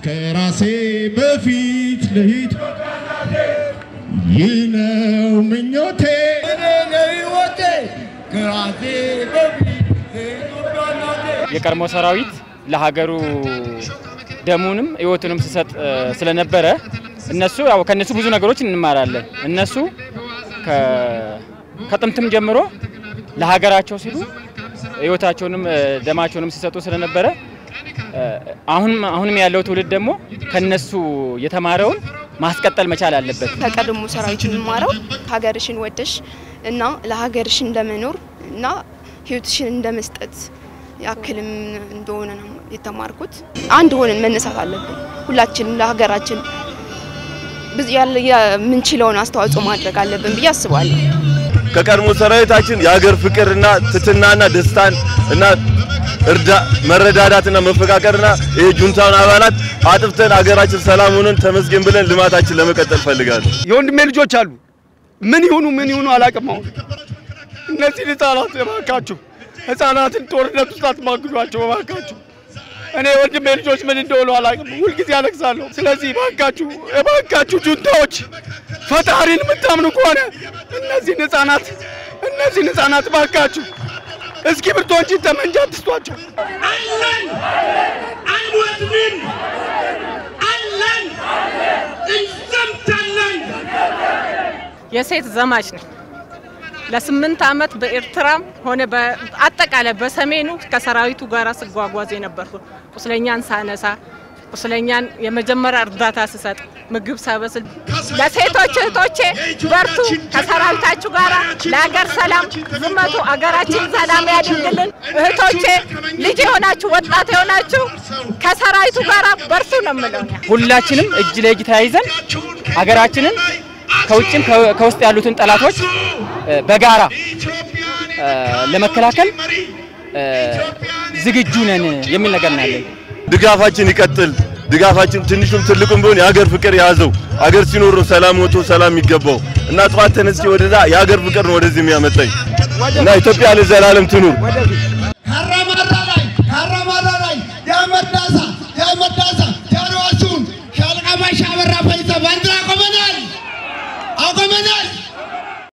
ከራሴ በፊት ልሂድ ይህ ነው ምኞቴ የቀድሞ ሰራዊት ለሀገሩ ደሙንም ህይወቱንም ሲሰጥ እ፣ ስለነበረ እነሱ ያው ከነሱ ብዙ ነገሮች እንማራለን። እነሱ ከ- ከጥንትም ጀምሮ ለሀገራቸው ሲሉ ህይወታቸውንም እ፣ ደማቸውንም ሲሰጡ ስለነበረ እ፣ አሁንም አሁንም ያለው ትውልድ ደግሞ ከነሱ የተማረውን ማስቀጠል መቻል አለበት። ከቀድሞ ሰራዊት የምማረው ሀገርሽን ወደሽ እና ለሀገርሽ እንደመኖር እና ህይወትሽን እንደመስጠት ያክልም እንደሆነ ነው የተማርኩት። አንድ ሆነን መነሳት አለብን። ሁላችንም ለሀገራችን ብዙ ያለ የምንችለውን አስተዋጽኦ ማድረግ አለብን ብዬ አስባለሁ። ከቀድሞ ሰራዊታችን የሀገር ፍቅርና ትትናና ደስታን እና እርዳ መረዳዳትና መፈቃቀርና ይሄ ጁንታውን አባላት አጥፍተን ሀገራችን ሰላም ሆነን ተመስገን ብለን ልማታችን ለመቀጠል ፈልጋለሁ። የወንድሜ ልጆች አሉ። ምን ይሁኑ ምን ይሁኑ አላውቅም። አሁን እነዚህን ህጻናት እባካችሁ ህጻናትን ጦርነት ውስጥ አትማግዷቸው እባካችሁ። እኔ ወንድሜ ልጆች ምን እንደሆኑ አላውቅም። ሁልጊዜ አለቅሳለሁ። ስለዚህ እባካችሁ እባካችሁ ጁንታዎች ፈጣሪን የምታምኑ ከሆነ እነዚህን ህጻናት እነዚህን ህጻናት እባካችሁ እስኪ ብርቶ እንጂ ጠመንጃ አትስጧቸው። አለን አንወድንም፣ አለን እንዘምታለን። የሴት ዘማች ነኝ። ለስምንት ዓመት በኤርትራም ሆነ በአጠቃላይ በሰሜኑ ከሰራዊቱ ጋር ስጓጓዝ የነበርኩ ቁስለኛን ሳነሳ ቁስለኛን የመጀመሪያ እርዳታ ስሰጥ ምግብ ሳበስል ለሴቶች እህቶቼ በርቱ፣ ከሰራዊታችሁ ጋር ለሀገር ሰላም ዝመቱ፣ አገራችን ሰላም ያድርግልን። እህቶቼ ልጅ የሆናችሁ ወጣት የሆናችሁ ከሰራዊቱ ጋር በርቱ ነው የምለው። እኔ ሁላችንም እጅ ለእጅ ተያይዘን ሀገራችንን ከውጭም ከ- ከውስጥ ያሉትን ጠላቶች እ፣ በጋራ እ፣ ለመከላከል እ፣ ዝግጁ ነን የሚል ነገር ነው ያለኝ። ድጋፋችን ይቀጥል። ድጋፋችን ትንሹም ትልቁም ቢሆን የሀገር ፍቅር የያዘው ሀገር ሲኖር ነው ሰላም ወጥቶ ሰላም የሚገባው እና ጠዋት ተነስቼ ወደዛ የሀገር ፍቅር ነው ወደዚህ የሚያመጣኝ እና ኢትዮጵያ ለዘላለም ትኑር።